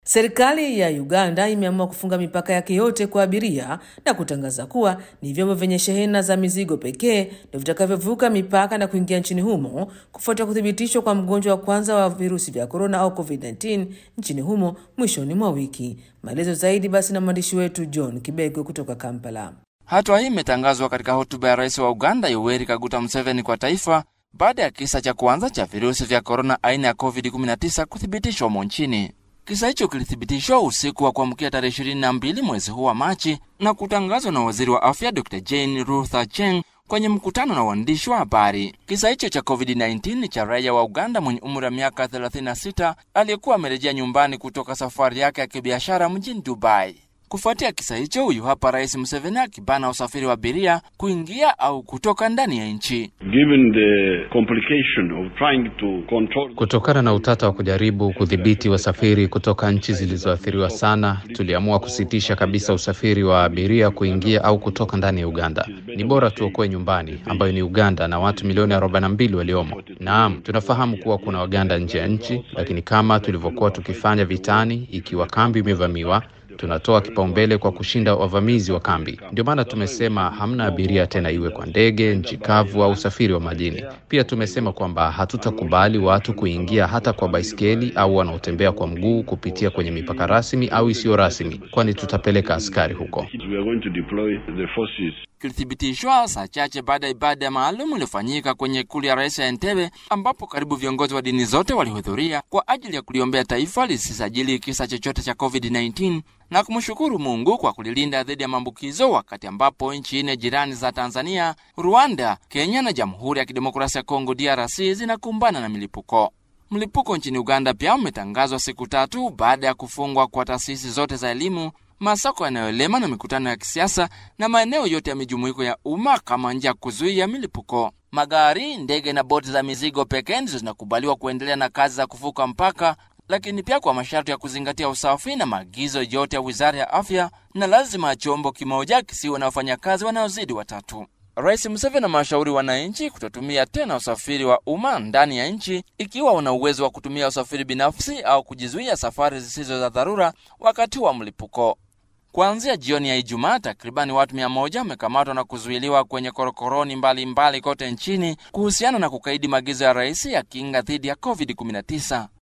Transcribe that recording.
Serikali ya Uganda imeamua kufunga mipaka yake yote kwa abiria na kutangaza kuwa ni vyombo vyenye shehena za mizigo pekee ndio vitakavyovuka mipaka na kuingia nchini humo kufuatia kuthibitishwa kwa mgonjwa wa kwanza wa virusi vya korona au COVID-19 nchini humo mwishoni mwa wiki. Maelezo zaidi basi na mwandishi wetu John Kibego kutoka Kampala. Hatua hii imetangazwa katika hotuba ya rais wa Uganda Yoweri Kaguta Museveni kwa taifa baada ya kisa cha kwanza cha virusi vya korona aina ya COVID-19 kuthibitishwa humo nchini. Kisa hicho kilithibitishwa usiku wa kuamkia tarehe 22 mwezi huu wa Machi na kutangazwa na waziri wa afya Dr Jane Ruth Acheng kwenye mkutano na waandishi wa habari. Kisa hicho cha COVID-19 ni cha raia wa Uganda mwenye umri wa miaka 36 aliyekuwa amerejea nyumbani kutoka safari yake ya kibiashara mjini Dubai. Kufuatia kisa hicho, huyu hapa Rais Museveni akibana usafiri wa abiria kuingia au kutoka ndani ya nchi. Given the complication of trying to control... Kutokana na utata wa kujaribu kudhibiti wasafiri kutoka nchi zilizoathiriwa sana, tuliamua kusitisha kabisa usafiri wa abiria kuingia au kutoka ndani ya Uganda. Ni bora tuokoe nyumbani, ambayo ni Uganda na watu milioni 42 waliomo. Naam, tunafahamu kuwa kuna Waganda nje ya nchi, lakini kama tulivyokuwa tukifanya vitani, ikiwa kambi imevamiwa tunatoa kipaumbele kwa kushinda wavamizi wa kambi. Ndio maana tumesema hamna abiria tena, iwe kwa ndege, nchi kavu au usafiri wa majini. Pia tumesema kwamba hatutakubali watu kuingia hata kwa baiskeli au wanaotembea kwa mguu kupitia kwenye mipaka rasmi au isiyo rasmi, kwani tutapeleka askari huko. We are going to deploy the forces. Kilithibitishwa saa chache baada ya ibada maalum iliyofanyika kwenye ikulu ya rais ya Entebbe, ambapo karibu viongozi wa dini zote walihudhuria kwa ajili ya kuliombea taifa lisisajili kisa chochote cha COVID-19 na kumshukuru Mungu kwa kulilinda dhidi ya maambukizo, wakati ambapo nchi nne jirani za Tanzania, Rwanda, Kenya na Jamhuri ya Kidemokrasia ya Kongo DRC zinakumbana na milipuko. Mlipuko nchini Uganda pia umetangazwa siku tatu baada ya kufungwa kwa taasisi zote za elimu, masoko yanayolema na mikutano ya kisiasa na maeneo yote ya mijumuiko ya umma kama njia ya kuzuia milipuko. Magari, ndege na boti za mizigo pekee ndizo zinakubaliwa kuendelea na kazi za kuvuka mpaka, lakini pia kwa masharti ya kuzingatia usafi na maagizo yote ya Wizara ya Afya, na lazima chombo kimoja kisiwe na wafanyakazi wanaozidi watatu. Rais Museveni amewashauri wananchi kutotumia tena usafiri wa umma ndani ya nchi ikiwa wana uwezo wa kutumia usafiri binafsi au kujizuia safari zisizo za dharura wakati wa mlipuko. Kuanzia jioni ya Ijumaa, takribani watu mia moja wamekamatwa na kuzuiliwa kwenye korokoroni mbalimbali mbali kote nchini kuhusiana na kukaidi maagizo ya rais ya kinga dhidi ya COVID-19.